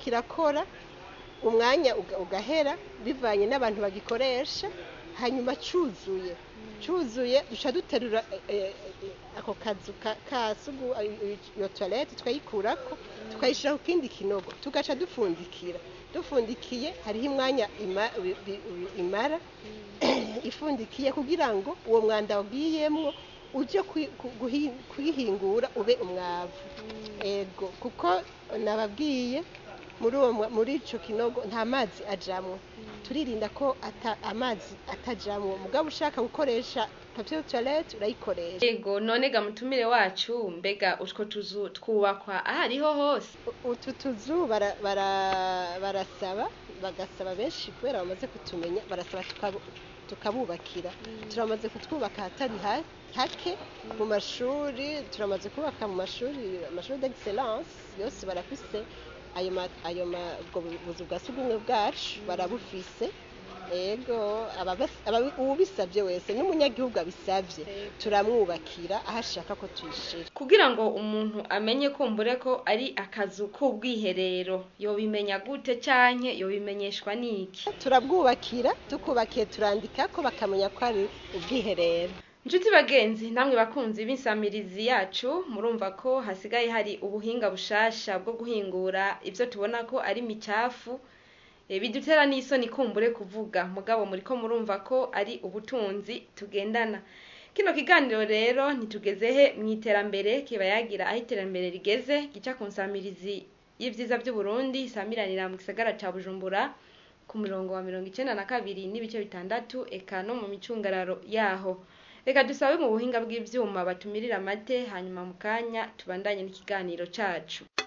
kirakora umwanya uga- ugahera bivanye n'abantu bagikoresha hanyuma cuzuye cuzuye duca duterura eh, eh, ako kazu ka- ka sugu eh, iyo toilette tukayikurako tukayishira ku kindi kinogo tugaca dufundikira dufundikiye hariho imwanya ima- bi- bi- imara ifundikiye kugira ngo uwo mwanda wagiyemwo uje kwi- ku- guhi- kwihingura ube umwavu ego kuko nababwiye muri uwo mwa- muri ico kinogo nta mazi ajamwo turirinda ko ata, amazi atajamwo mugabo ushaka gukoresha papier toilette urayikoresha yego none ga mutumire wacu mbega utwo tuzu twubakwa ahariho hose utu tuzu bara- bara- barasaba bagasaba benshi kubera bamaze kutumenya barasaba tukabu- tukabubakira turamaze kutwubaka ahatari ha- hake mu mashuri turamaze kubaka mu mashuri amashuri d'excellence yose barafise ayo ma- ayo ma- ubwo buzu bwa sugumwe bwacu barabufise ego ababas- ababi- uwubisabye wese n'umunyagihugu abisabye turamwubakira aho ashaka ko tuyishira kugira ngo umuntu amenye kumbure ko ari akazu k'ubwiherero yobimenya gute canke yobimenyeshwa n'iki turabwubakira tukubakiye turandika ko bakamenya ko ari ubwiherero Nshuti bagenzi namwe bakunzi b'insamirizi yacu murumva ko hasigaye hari ubuhinga bushasha bwo guhingura ivyo tubona ko ari micafu e, bidutera n'isoni kumbure kuvuga mugabo muriko murumva ko ari ubutunzi tugendana kino kiganiro rero ntitugeze he mw'iterambere kiba yagira aho iterambere rigeze gica ku nsamirizi y'ivyiza vy'uburundi isamiranira mu gisagara ca bujumbura ku murongo wa mirongo icenda na kabiri n'ibice bitandatu eka no mu micungararo yaho reka dusabe mu buhinga bw'ivyuma batumirira amate hanyuma mu kanya tubandanye n'ikiganiro cacu